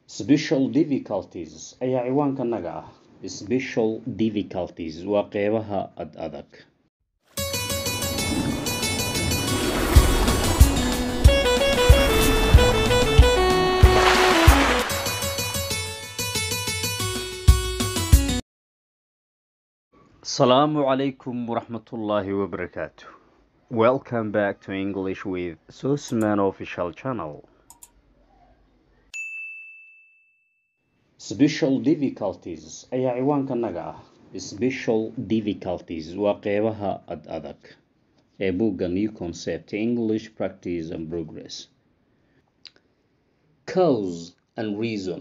special difficulties ayaa ciwaankanaga ah special difficulties waa qeybaha ad adag asalaamu calaykum waraxmatullaahi wabarakaatu welcome back to english with sosman official channel special difficulties ayaa ciwaankanaga ah special difficulties waa qeybaha ad adag ee buugga new concept english practice and progress cause and reason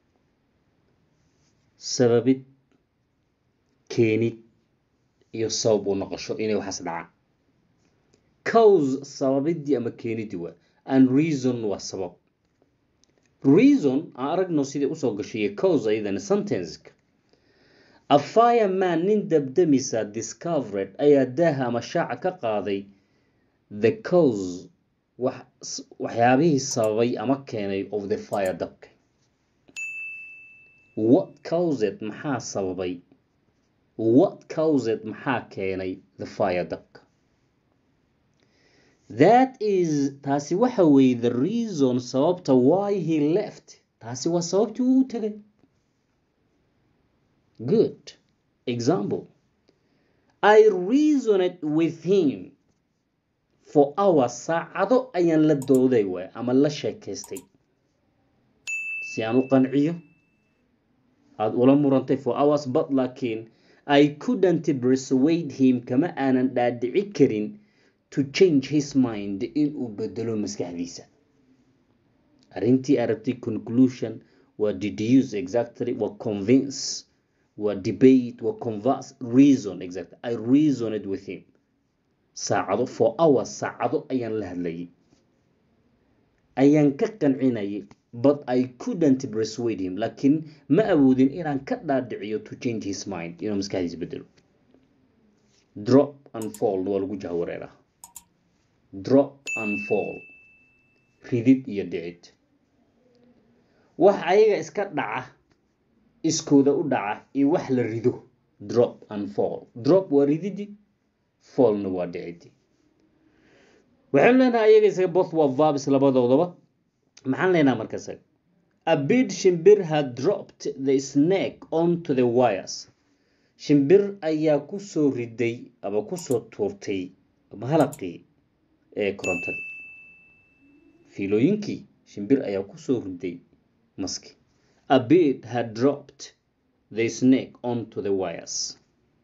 sababid keenid iyo sabab u noqosho inay waxaas dhacaan cause sababidii ama keenidii waa and reason waa sabab reason aan aragno sidai usoo gashay cause ayadana sentenceka a fireman nin dabdamisa discovered ayaa daaha ama shaaca ka qaaday the cause waxyaabihii sababay ama keenay of the fire dabka what caused maxaa sababay what caused maxaa keenay the fire dabka that is taasi waxa weeye the reason sababta why he left taasi waa sababtii uu u tegay good example i reasoned with him for hours saacado ayaan la dooday waay ama la sheekaystay si aan u qanciyo aada ula murantay for hours but laakiin i couldn't persuade him kama aanan dhaadhici karin to change his mind inuu bedelo maskaxdiisa arrintii arabtay conclusion waa deduce exactly waa convince waa debate waa converse reason exactly i reasoned with him saacado for hours saacado ayaan la hadlayay ayaan ka qancinayay but i couldn't persuade him laakiin ma awoodin inaan ka dhaadhiciyo to change his mind inuu maskaxdiisa bedelo drop and fall waa lagu jahwareeraa drop and fall ridid iyo dhicid wax ayaga iska dhaca iskooda u dhaca iyo wax la rido drop and fall drop waa rididi fallna waa dhicidi waxaynu leenahay ayaga isaga both waa vabs labadoodaba maxaan leenaha marka isaga a bid shimbir had dropped the snake onto the wires shimbir ayaa kusoo riday ama kusoo tuurtay ama halaqii ee korontadii fiilooyinkii shimbir ayaa kusoo riday maski a bid had dropped the snake onto the wires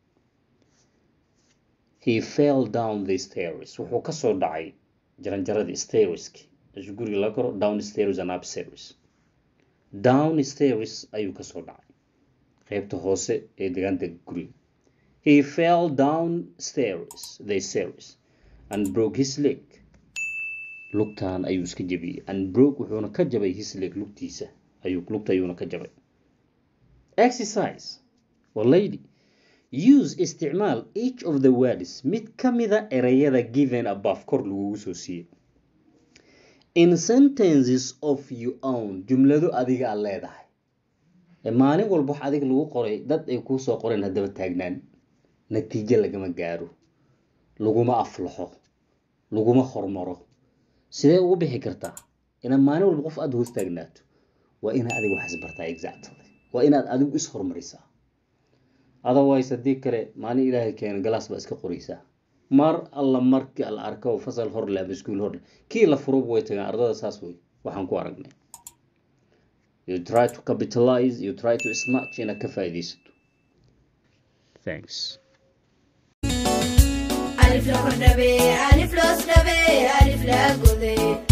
he fell down the stairs wuxuu kasoo dhacay jaranjaradii stairski meesha guriga laga koro down stairs and up stairs down stairs ayuu kasoo dhacay qeybta hoose ee degaanta guriga he fell down stairs the stairs and broke his leg lugtan ayuu iska jabiyey and broke wuxuuna ka jabay his leg lugtiisa ayuu lugta ayuuna ka jabay exercise waa lady use isticmaal each of the words mid ka mida ereyada given above kor lagugu soo siiyey in sentences of your own jumlado adiga aad leedahay maalin walba wax adiga lagu qoray dad ay kuu soo qoreen haddaba taagnaan natiijo lagama gaaro laguma aflaxo laguma hormaro sidee ugu bixi kartaa inaad maalin walba qof aada hoos taagnaato waa inaad adiga wax isbartaa exactly waa inaad adigu is hormarisaa otherwise haddii kale maalin ilaahay keena galaas baa iska qoraysaa mar alla markii la arko fasal horle ama iskuul horle kii la furuba way tagaan ardada saas wey waxaan ku aragnay you try to capitalize you try to snatch inaad ka faa'iidaysato thanks ألف لو كردبي ألف لو سدبي ألف لا قذي